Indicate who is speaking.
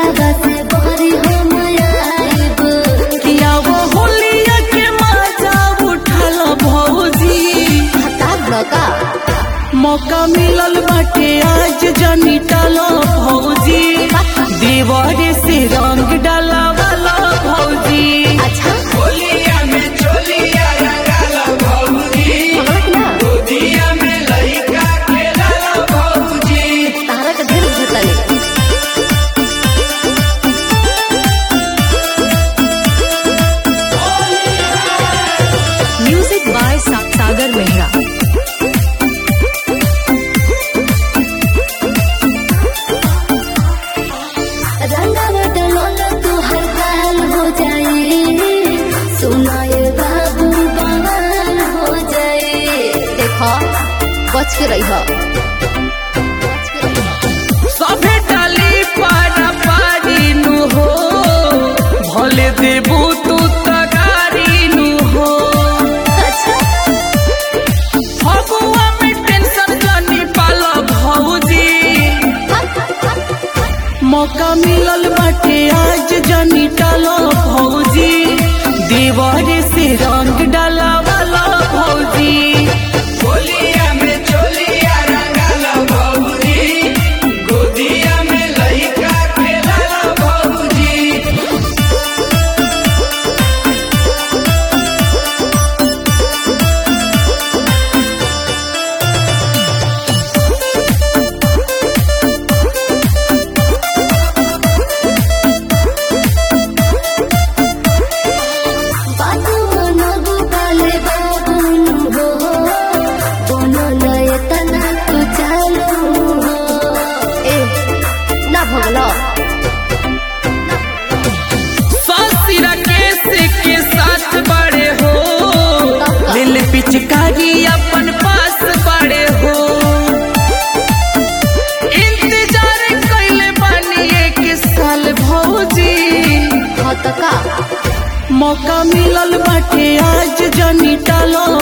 Speaker 1: घरवा से बहरी हम आइब
Speaker 2: किया वो होलिया के मजा उठल भौजी
Speaker 1: हतार बका
Speaker 2: मौका मिलल बाटे आज जनी टालो भौजी देवरे से रंग डाला वाला भौजी
Speaker 1: अच्छा
Speaker 2: होलिया में चोलिया रंगाला भौजी
Speaker 1: भगवत ना
Speaker 2: गोदिया में लइका खेलाला भौजी
Speaker 1: तारा के ढेर भूतले
Speaker 3: म्यूजिक बाय सागर मेहरा
Speaker 1: रंगवा डलोल तू हर हाल हो जाए सुनाए बाबू बवाल हो जाए देखो बच के रही हो
Speaker 2: सभे डाली पारा पारी नु हो भले देबू तू तगारी नु हो
Speaker 1: अच्छा
Speaker 2: फगुआ में टेंशन जानी पाला भौजी मौका मिलल बाटे आज जनी टालो भौजी देवरे से रंग डाला वाला भौजी होलिया में चोलिया रंगाला भौजी गोदिया में लइका खेलाला भौजी
Speaker 1: बाबू मनबू काले बाबू हो बोनो लय तना तू चालू हो ए ना भगलो
Speaker 2: ससुरा केस के साथ बड़े हो लिल पिचकारी अपन पास बड़े हो इंतजार कैले बानी एक साल भौजी
Speaker 1: हो तो का
Speaker 2: मौका मिलल बाटे आज जनी टालो